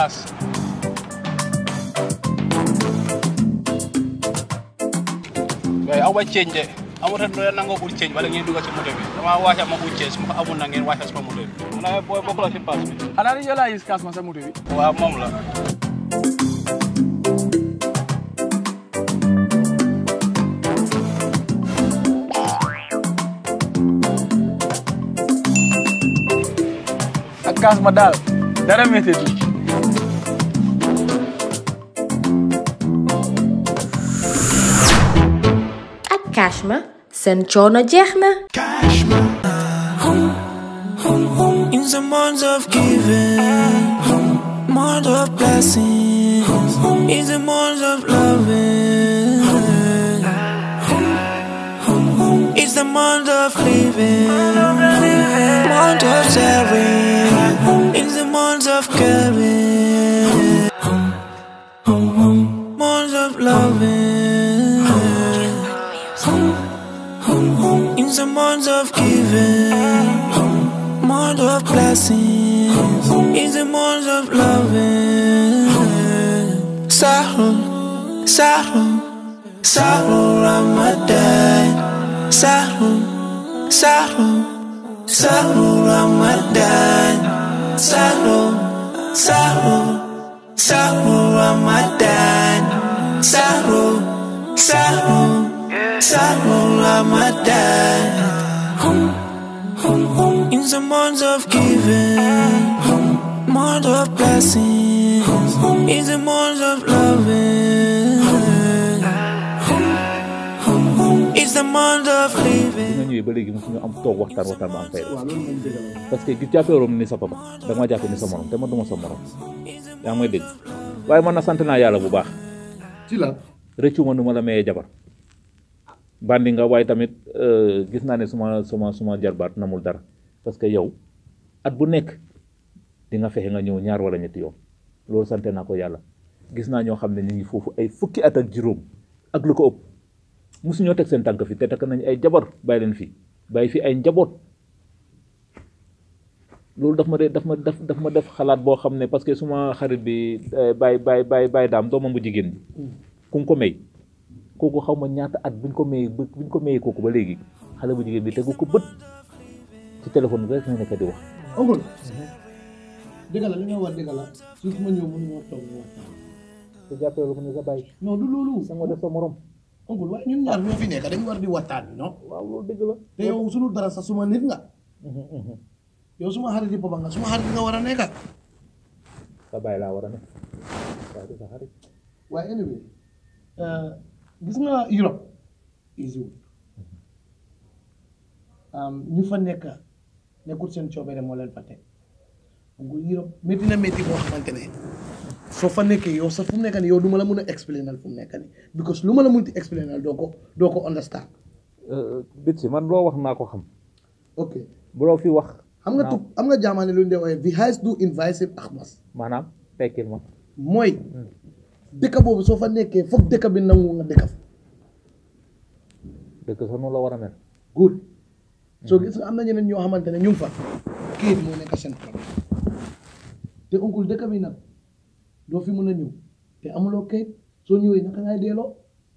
paas waaye aw ba change de amuta doya nangoo ut change wala ngeen dugg ci moto bi dama wàcca ma ut change su ma ko amul na ngeen wàcca suma moto bi xanaa booy bokk la ci paas bi xanaa ni yow laa gis kaas ma sa moto bi waaw moom la ak kaas ma daal dara métti du ak Cashma seen coono jeex na In the month of giving, month of blessing, in the month of loving, it's the month of living, month of sharing, in the month of caring, month of loving, in the month of giving month of blessings is a month of loving. Sahur, Sahur, Sahur Ramadan. Sahur, Sahur, Sahur Ramadan. Sahur, Sahur, Sahur Ramadan. Sahur, Sahur, Sahur Ramadan. In the month of giving, month of blessings, in the month of loving, it's the month of living. nga ñëwee ba léegi mosuñu am toog waxtaan waxtaan ba am fay parce que gi jàppee woon ni sa papa da nga ma jàppee ni sa morom te man duma sa morom yaa ngi may dégg waaye man na sant naa yàlla bu baax ci la rëccu ma nu ma la mayee jabar bandi nga waaye tamit euh, gis naa ne suma suma suma jarbaat namul dara parce que yow at bu nekk di nga fexe nga ñëw ñaar wala ñetti yoon loolu sante naa ko yàlla gis naa ñoo xam ne ñu ngi foofu ay fukki at ak juróom ak lu ko ëpp musuñoo teg seen tànk fi te takk nañ ay jabar bàyyi leen fii bàyyi fi ay njaboot loolu daf ma de daf ma daf daf ma def xalaat boo xam ne parce que suma xarit bi bàyyi bàyyi bàyyi bàyyi daam doomam bu jigéen bi ku nga ko may kooku xaw ma ñaata at buñ ko mayee ba buñ ko mayee kooku ba léegi xale bu jigéen bi tegu ko bët ci téléphone bi rek na nekk di wax oncle dëgg la li nga wax dëgg la suuf ma ñëw mënu ñoo toog ñu waxtaan te jàppee lu ko ne sa bàyyi non du loolu sa nga def sa morom oncle waaye ñun ñaar ñoo fi nekk dañu war di waxtaan non waaw loolu dëgg la te yow sunu dara sax suma nit nga yow suma xarit yi papa nga suma xarit nga war a nekk sa bàyyi laa war a ne waaye du sa xarit waaye anyway gis nga Europe easy wut ñu fa nekk nekkul seen coobere moo leen fa teg ngul Europe métti na métti boo xamante ne soo fa nekkee yow sax fu mu nekk nii yow du ma la mun a explainal fu mu nekk nii because lu ma la munti explainal doo ko doo ko understand bit si man loo wax naa ko xam ok bu loo fi wax xam nga tub xam nga jaamaane lu ñu dee waaye vi has do invasive axmas maanaam tekkil ma mooy dëkk boobu soo fa nekkee foog dëkk bi nangu nga dëkk fa dëkk sax noonu la war a mel good soo gis nga am na ñeneen ñoo xamante ne ñu ngi fa kayit moo nekk seen problème te oncle dëkk bi nag doo fi mun a ñëw te amuloo kayit soo ñëwee naka ngay delloo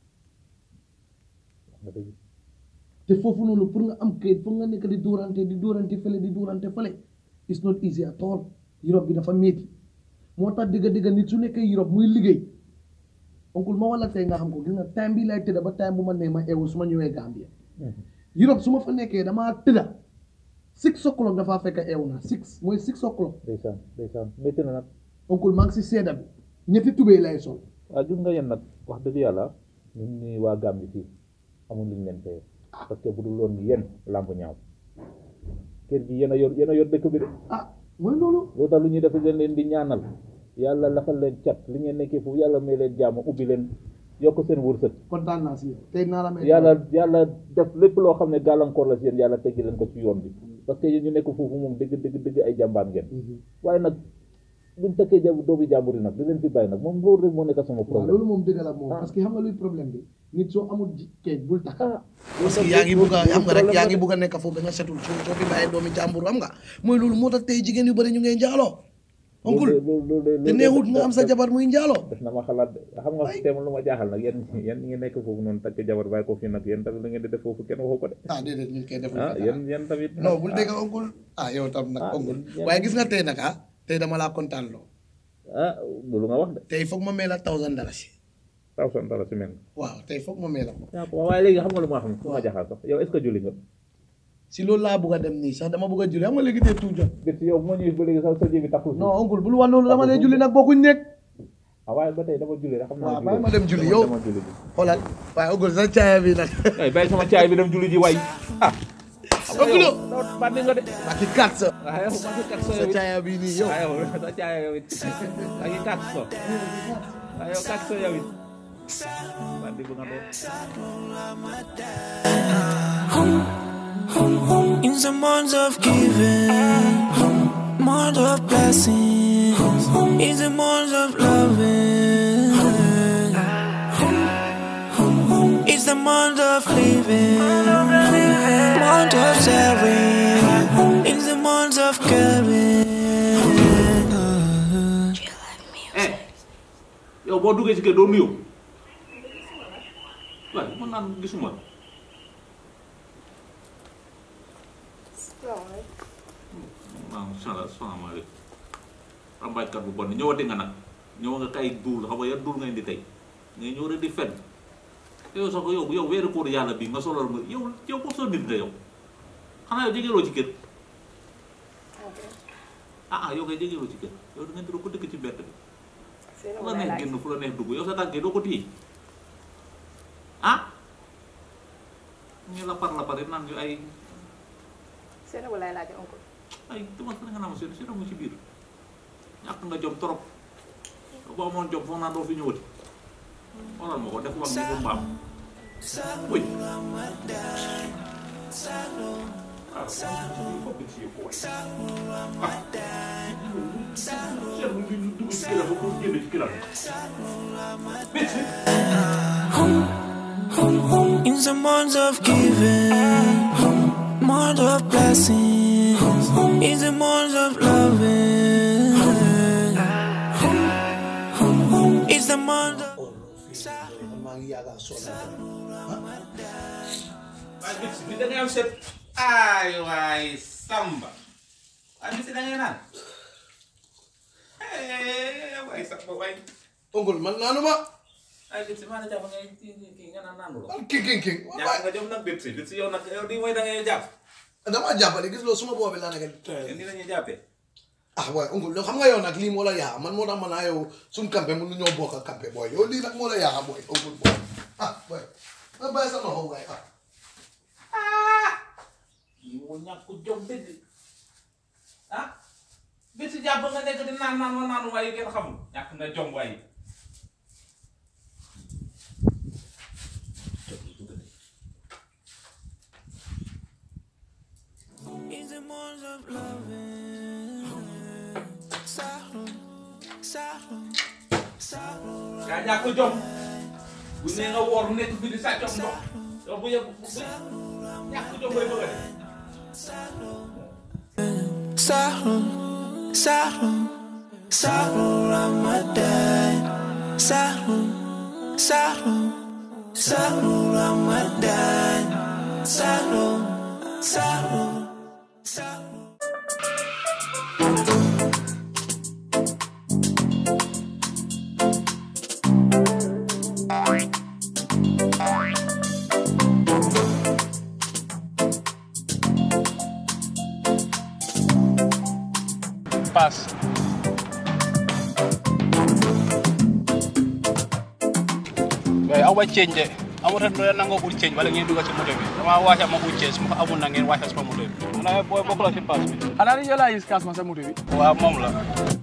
nga dëgg te foofu noonu pour nga am kayit pour nga nekk di duurante di duurante fële di duurante fële it's not easy at all Europe bi dafa métti moo tax digga digga nit su nekkee Europe muy liggéey oncle ma wala tey nga xam ko gis nga time bi lay tëdda ba time bu ma nee ma eewu su ma ñëwee Gambia Europe su ma fa nekkee damaa tëdda six o'clock dafaa fekk eewu naa six mooy six o'clock ndeysaan ndeysaan métti na nag oncle maa ngi si seeda bi ñetti tubéy lay sol waaw gis nga yéen nag wax dëgg yàlla ñun ñuy waa Gambie fii amul luñ leen fayee parce que bu dul woon yéen làmb ñaaw kër gi yéen a yor yéen a yor dëkk bi de ah mooy loolu loolu tax lu ñuy def leen leen di ñaanal yàlla lafal leen cat li ngeen nekkee foofu yàlla may leen jàmm ubbi leen yokk seen wërsëg kontaan naa si yow tey naa la may yàlla yàlla def lépp loo xam ne gàllankoor la si yéen yàlla teggi leen ko ci yoon bi parce que yéen ñu nekk foofu moom dëgg dëgg dëgg ay jàmbaar ngeen waaye nag buñ takkee jàmm doomi jàmbur yi nag di leen fi bàyyi nag moom loolu rek moo nekk sama waaw problème loolu moom dëgg la moom parce que xam nga luy problème bi nit soo amul ji kayit bul takk ah parce que yaa ngi bugg a xam nga rek yaa ngi bugg a nekk foofu ba nga setul soo soo fi bàyyee doomi jàmbur am nga mooy loolu moo tax tey jigéen yu bëri ñu ngay njaaloo oncle loolu loolu te neexut nga am sa jabar muy njaaloo def na ma xalaat de xam nga teema lu ma jaaxal nag yéen yéen ñi ngi nekk foofu noonu takk jabar bàyyi ko fii nag yéen tamit la ngeen di def foofu kenn waxu ko de ah déedéet ñun koy deful ah fi dara. yéen yéen tamit non bul dégg oncle ah yow tam nag Ah, oncle yéen- waaye gis nga tey nag ah tey dama laa kontaan loo ah loolu nga wax de tey foog ma mee la thousand dalasi taw son dara si mel waaw tey foog ma mee la ko yaa ko waaye léegi xam nga lu ma xam lu ma jaaxal sax yow est ce que julli nga si loolu laa bëgg a dem nii sax dama bëgg a julli xam nga léegi tey tout jot bés yow bu ma ñëwee ba léegi sax sa jébi takkul non oncle bul wax loolu dama lay julli nag bokkuñ nekk ah waaye ba tey dama julli rek xam naa waaw julli bàyyi ma dem julli yow dama julli ji xoolal waaye oncle sa caaya bi nag ay bàyyi sama caay bi dem julli ji waay ah oncle bandi nga de ak i kat sa ah yow ma ngi kat sa sa yow it caaya bi nii yow ah yow sa caay yow it a ngi kat sa ah yow kat sa yow it bandi bu nga doon In the month of giving, month of blessing, in the month of loving, it's the month of living, month of sharing, in the month of caring. eh yow boo duggee ci kër doo nuyoo waaye mën naan gisuma la waaw sala salaamaaleykum rambaajkat bu bon ñëwati nga nag ñëw nga kay duul xam nga yan duul nga indi tey ngay ñëw rek di fen yow sax yow yow weeru koor yàlla bi nga solal ma yow yow ko soo nit nga yow xanaa yow jegeeloo ci kër ah ah yow kay jegeeloo ci kër yow da nga diro ko dëkk ci mbedd bi fu la neex génn fu la neex dugg yow sa tànkee doo ko téye ah ñu la par la pare naan ñu ay seen walaay laaj oncle ay dama sa nga naan seen seen mu ci biir ñàkk nga jom trop boo amoon jom foog naa doo fi ñëwati xoolal ma ko def wax ni bu mbaam uy ah foog ci yëpp waay ah seen mu ngi dugg ci kiram ba pour génn ci kiram In the month of giving, month of blessing, in the month of loving, it's the month of maa ngi yàgg a sonn waaye bis bi da ngay am set ay waay samba waaye bis da ngay naan waay samba waay oncle man naanu ma ay bis maa la jàpp ngay kii nga naan naanu la man king king king ñàkk nga jom nag bis bis yow nag yow di mooy da ngay jàpp damaa jàppale gis loolu suma boobi laa nekk yéen ni lañuy jàppee ah waaye oncle loolu xam nga yow nag lii moo la yaa man moo tax man naa yow suñ campé mun nu ñoo bokk ak campé booy yow lii nag moo la yaa booy oncle booy ah booy ma bàyyi sa loxo waay ah yi moo ñàkk jom dëgg ah bis jàpp nga nekk di naan naan wa naan waaye kenn xamul ñàkk nga jom waaye in the month of loving. Sorrow, sorrow, sorrow. yaa ñàkk jom bu nee nga woor nekk fi di sàccam ndox yow bu yegg bu ñàkk jom bay bëgg a def Sorrow, sorrow, sorrow, Ramadan. Sorrow, sorrow, sorrow, Ramadan. Sorrow, sorrow, sorrow. paas mais aw ba change de amuta no nangoo ul change wala ngeen dugal ci moto bi dama wàcce ma ul change su ma ko amul na ngeen wàcce sama moto bi xanaa booy bokk la ci paas bi xanaa ni yow laa gis kaas ma sa moto bi waaw moom la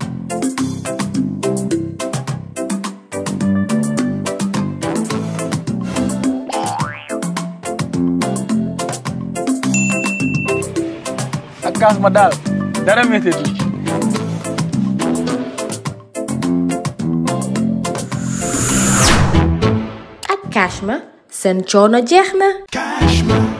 ak kaas ma daal dara métti ak Cashma seen coono jeex na Cashma.